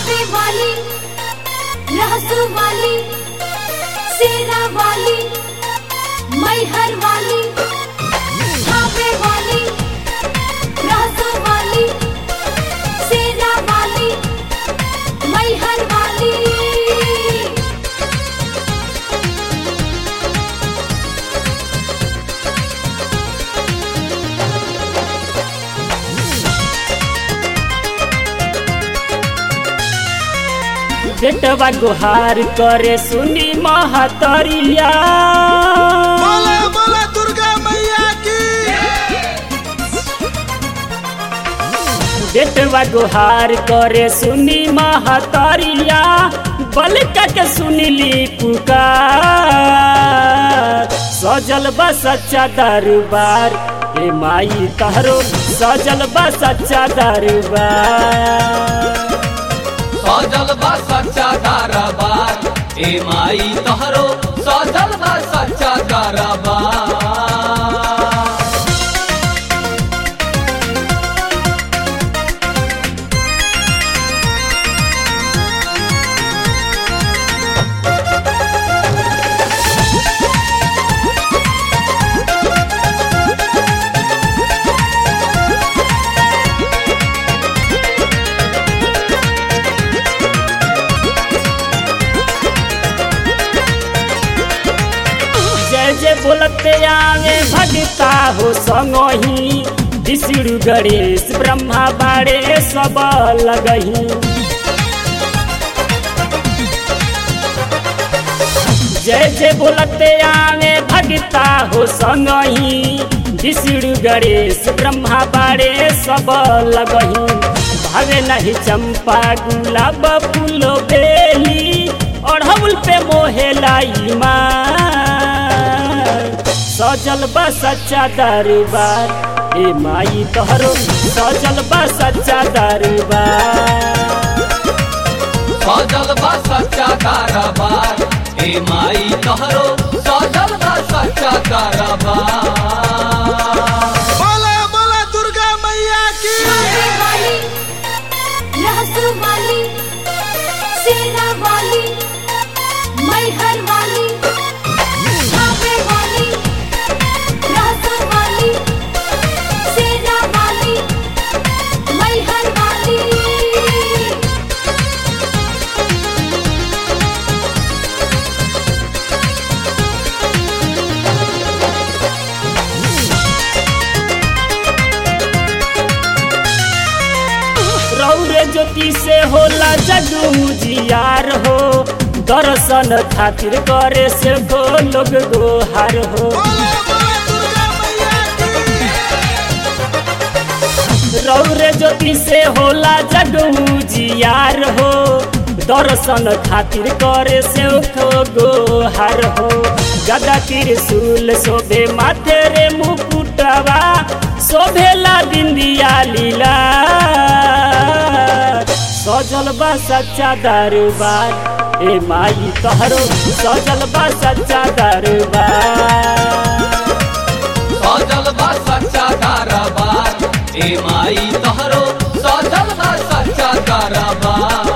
थावे वाली रहसु वाली सेरा वाली मैहर वाली थावे वाली रहसु वाली सेरा वाली मैहर वाली बेटवा गुहार करे सुनी महतरिया बोला बोला दुर्गा मैया की बेटवा गुहार करे सुनी महतरिया बलका के सुनली पुकार सजल बा सच्चा दरबार ए माई तहरो सजल बा सच्चा दरबार सजल बा सच्चा कारोबार ए माई तोहरो सजल बा सच्चा कारोबार जय जय बोलते आवे भगता हो संगही विष्णु गणेश ब्रह्मा बाड़े सब लगही जय जय बोलते आवे भगता हो संगही विष्णु गणेश ब्रह्मा बाड़े सब लगही भावे नहीं चंपा गुलाब फूलो बेली अढ़ौल पे मोहे लाई माँ सजल बा सच्चा दरबार ए माई तोहरो सजल बा सच्चा दरबार सजल बा सच्चा कारोबार ए माई तोहरो सजल बा सच्चा कारोबार बोला बोला दुर्गा मैया की थावे वाली रहसु वाली सेरा वाली मैहर वाली थावे वाली रहसु वाली सेरा वाली मैहर वाली रौरे ज्योति से होला जगू जियार हो दर्शन खातिर करे से गो लोग गोहार हो बोला बोला दुर्गा मैया की रौरे ज्योति से होला जगू जियार हो दर्शन खातिर करे से खो गोहार हो गदा त्रिशूल शोभे माथे रे मुकुटवा शोभेला बिंदिया लीला सजल बा सच्चा दरबार ए माई तोहरो सजल बा सच्चा दरबार सजल बा सच्चा कारोबार ए माई तोहरो सजल बा सच्चा कारोबार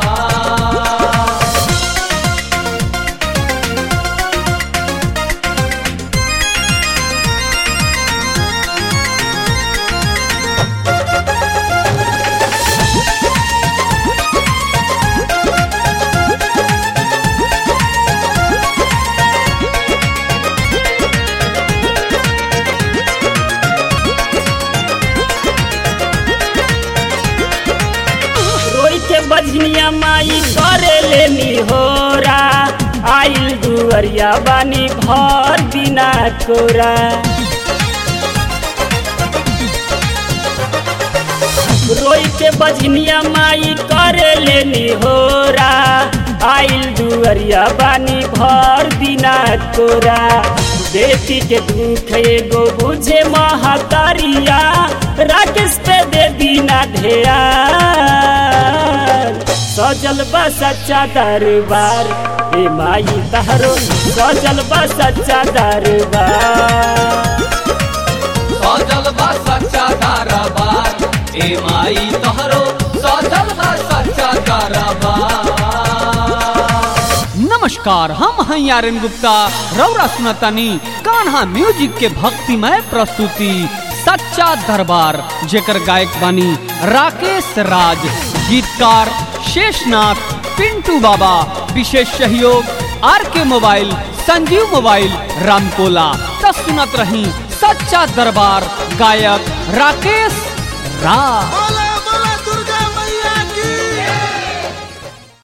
रोई के बजनिया माई करे लेनी होरा आइल दुअरिया बानी भर बिना कोरा रोई के बजनिया माई करे लेनी होरा आइल दुअरिया बानी भर बिना कोरा बेटी के दुख एगो बुझे महतारिया राकेश पे दे दीना ढेरा सजल बा सच्चा दरबार ए माई तहरो सजल बा सच्चा दरबार सजल बा सच्चा कारोबार ए माई तोहरो सजल बा सच्चा कारोबार नमस्कार हम हैं आर्यन गुप्ता रौरा सुनतानी कान्हा म्यूजिक के भक्तिमय प्रस्तुति सच्चा दरबार जेकर गायक बानी राकेश राज गीतकार शेषनाथ पिंटू बाबा विशेष सहयोग आर के मोबाइल संजीव मोबाइल रामकोला तो सुनत रही सच्चा दरबार गायक राकेश राज बोला